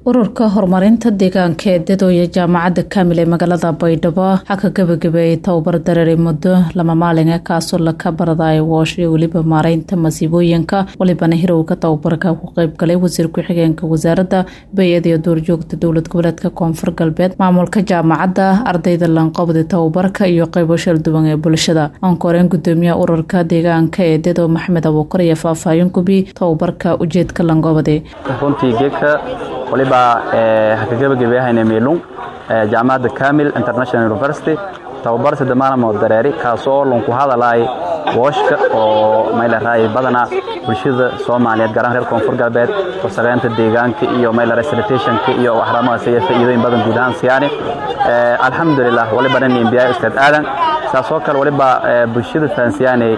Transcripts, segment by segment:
ururka horumarinta deegaanka ee dadooya jaamacadda kaamil ee magaalada baydhabo waxaa ka gabagabeeyey tababar dareeray muddo lama maalin ah kaasoo laka baradayo woosh iyo weliba maareynta masiibooyinka walibana hirowga tababarka ku qeybgalay wasiir ku-xigeenka wasaaradda bay-ada iyo duurjoogta dowlad goboleedka koonfur galbeed maamulka jaamacadda ardayda lanqobda tababarka iyo qeybo shalduwan ee bulshada ankoreen gudoomiyaha ururka deegaanka ee dado maxamed abuukar iyo faahfaahin gubi tababarka ujeedka lanqobade runtii geedka waliba haka gebagabeehayna meelung jaamacadda kamil international university tababar sademaanamoo dareeri kaasoo lunku hadalaay wooshka oo maylaray badana bulshada soomaaliyeed gaaraan reer koonfur galbeed wasaqeynta deegaanka iyo maylaray sanitationka iyo waxraamahaas iyo faa'iidooyin badan guud ahaan siyaani alxamdulilah waliba nin imbiyaa ustaad aadan saasoo kale waliba bulshada fahansiyaanay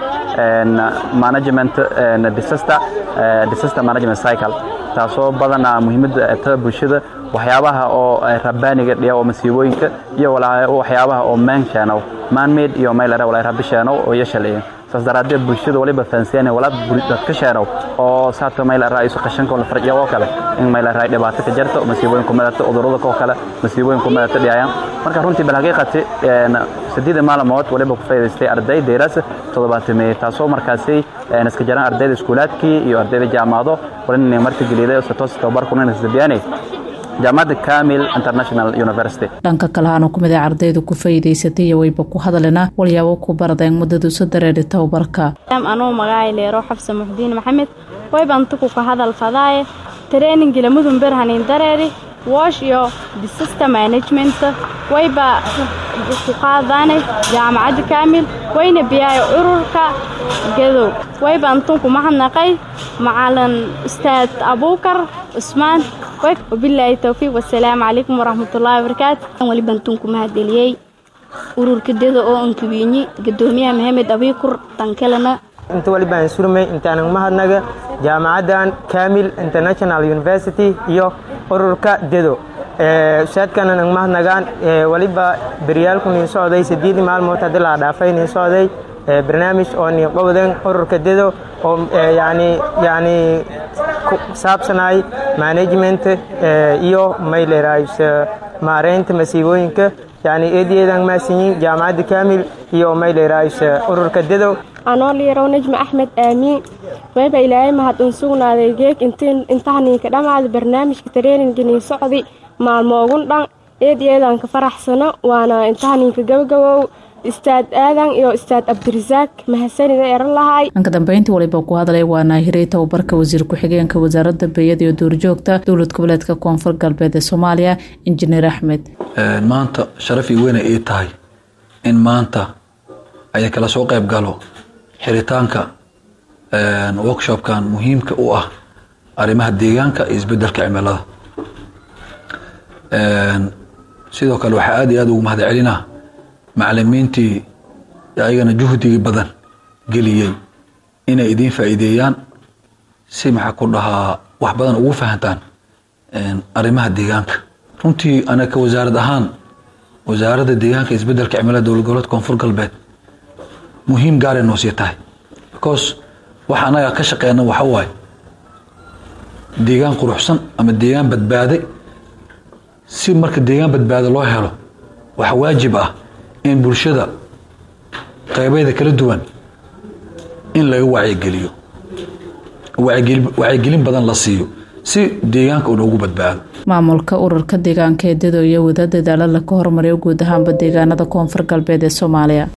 management disaster disaster management cycle taasoo badana muhiimadda ta bulshada waxyaabaha oo rabbaaniga dhiya oo masiibooyinka iyo waxyaabaha oo maanshaanow maanmeed iyo maylara walaa rabishaanow oo yashaleeya saas daraaddeed bulshada waliba fahansiyaanay walaa dadka sheenow oo saata maylara isu qashanka la farjiya oo kale in maylara dhibaato ka jarto masiibooyinku madata cudurrada oo kale masiibooyinku madata dhiyayaan marka runtii bal haqiiqati sideeda maalmood waliba ku faa'iidaystay arday deeraasa toddobaatameeye taasoo markaasi iska jaraan ardayda iskuulaadkii iyo ardayda jaamacado walina marka geliday satoos tababarkuna sabiyaanay jaamacadda kamil international university dhanka kalehaana kumid a ardaydu ku faa'iidaysatay iyo wayba ku hadalena walyaabo ku baradeen muddadu soo dareeri tababarka anuu magaay leero xabsa muxdiin maxamed waybantuku ka hadal fadaaye treeningila mudun berhanin dareeri woosh iyo disaster management wayba ku qaadaane jaamacadda kaamil wayna biyaayo ururka gadow wayba antunku mahadnaqay macalin ustaad abuukar cusmaan wabilaahi towfiiq wasalaamu calaykum waraxmatullaahi wabarakaatu waliba antunku mahadgeliyey ururka dada oo ankawiinyi gadoomiyaha maxamed abiikur tankelena inta walibaan surmay intaanan mahadnaga jaamacaddan kamil international university iyo ururka dedo ustaadkana nang mahadnagaan waliba beryaalku niin socday sideedii maalmood haddii la dhaafay niin socday barnaamij oo niin qowden ururka dedo oo yani yani ku saabsanay management iyo mayleraays maareynta masiibooyinka yani eedayeedan maasinyin jaamacadda kamil iyo mayleraays ururka dedo anoo liyarow najmi axmed aamiin wayba ilaahay mahadun sugnaaday geeg intahniinka dhammaada barnaamijka tareeninga niin socdi maalmoogun dhan eed eedanka faraxsano waana intahniinka gabagabow istaad aadan iyo istaad cabdirasaaq mahadsanida eran lahay dhanka dambeyntii waliba ku hadlay waana hiray tababarka wasiir ku-xigeenka wasaaradda beeyada iyo duurjoogta dowlad goboleedka koonfur galbeed ee soomaaliya injineer axmed maanta sharaf iyo weyna ii tahay in maanta aya kala soo qayb galo xiritaanka workshopkan muhiimka u ah arrimaha deegaanka iyo isbedelka cimilada sidoo kale waxaa aad iyo aad ugu mahad celinaa macalimiintii ayagana juhdigii badan geliyey inay idiin faa'iideeyaan si maxaa ku dhahaa wax badan ugu fahantaan arrimaha deegaanka runtii anaga wasaarad ahaan wasaaradda deegaanka isbedelka cimilada dowlad goboleedka koonfur galbeed muhiim gaaray noo sii tahay because waxa anaga ka shaqeyna waxa waaye deegaan quruxsan ama deegaan badbaaday si marka deegaan badbaado loo helo waxaa waajib ah in bulshada qeybeeda kala duwan in laga wacyigeliyo wacyigelin badan la siiyo si deegaanka uu noogu badbaado maamulka ururka deegaanka ee dado iyo wada dadaalo laka hormariyo guud ahaanba deegaanada koonfur galbeed ee soomaaliya